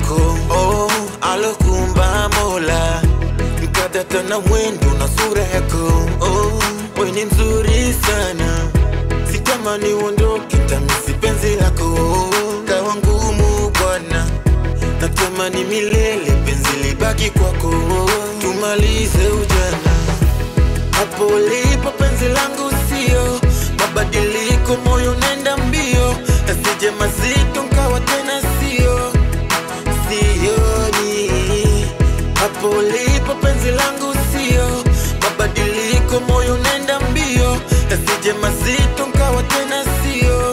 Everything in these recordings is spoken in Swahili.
yako oh, alokumba Mola mkadata na mwendo na sura yako oh, we ni mzuri sana sitamani uondoke tamisi penzi lako kawa ngumu bwana natamani milele penzi libaki kwako tumalize ujana hapo ulipo penzi langu sio mabadiliko moyo nenda mbio asije mazito nkawa tena sio sioni hapo ulipo penzi langu sio mabadiliko moyo nenda mbio asije mazito nkawa tena sio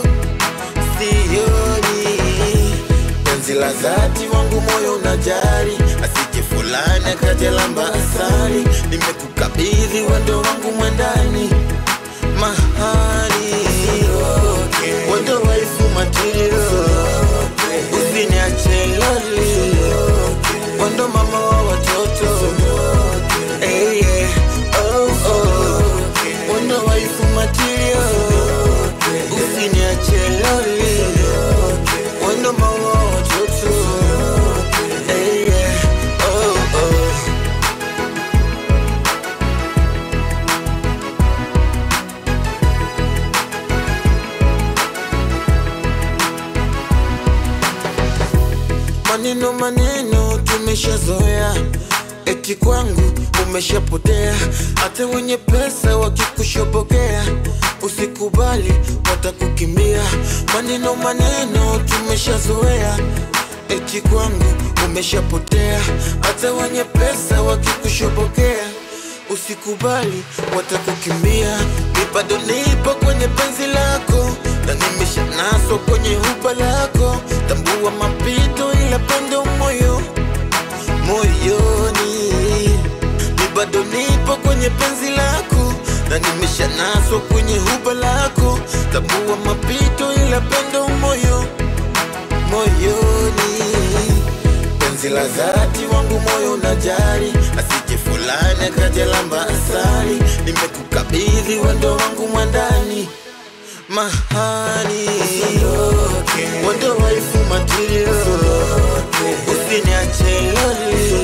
sioni penzi la dhati wangu moyo unajari asije fulani akajalamba asali nimekukabidhi wendo wangu mwandani mahali wendo waifu matiro usiniache loli wendo mama wa watoto hey, yeah. oh, oh. wendo waifu matiro usiniache loli wendo mama wa watoto hey, yeah. oh, oh. Maneno maneno tumeshazoea, eti kwangu umeshapotea. Hata wenye pesa wakikushobokea, usikubali watakukimbia. Maneno maneno tumeshazoea, eti kwangu umeshapotea. Hata wenye pesa wakikushobokea, usikubali watakukimbia. Mi bado nipo kwenye penzi lako na nimeshanaswa kwenye huba lako. Tambua mapito, ila pendo moyo moyoni. Mi bado nipo kwenye penzi lako na nimeshanaswa kwenye huba lako. Tambua mapito, ila pendo moyo moyoni penzi la dhati wangu moyo unajari asije fulani akajalamba asali nimekukabidhi wendo wangu mwandani mahani wendo waifu matirio usiniache loli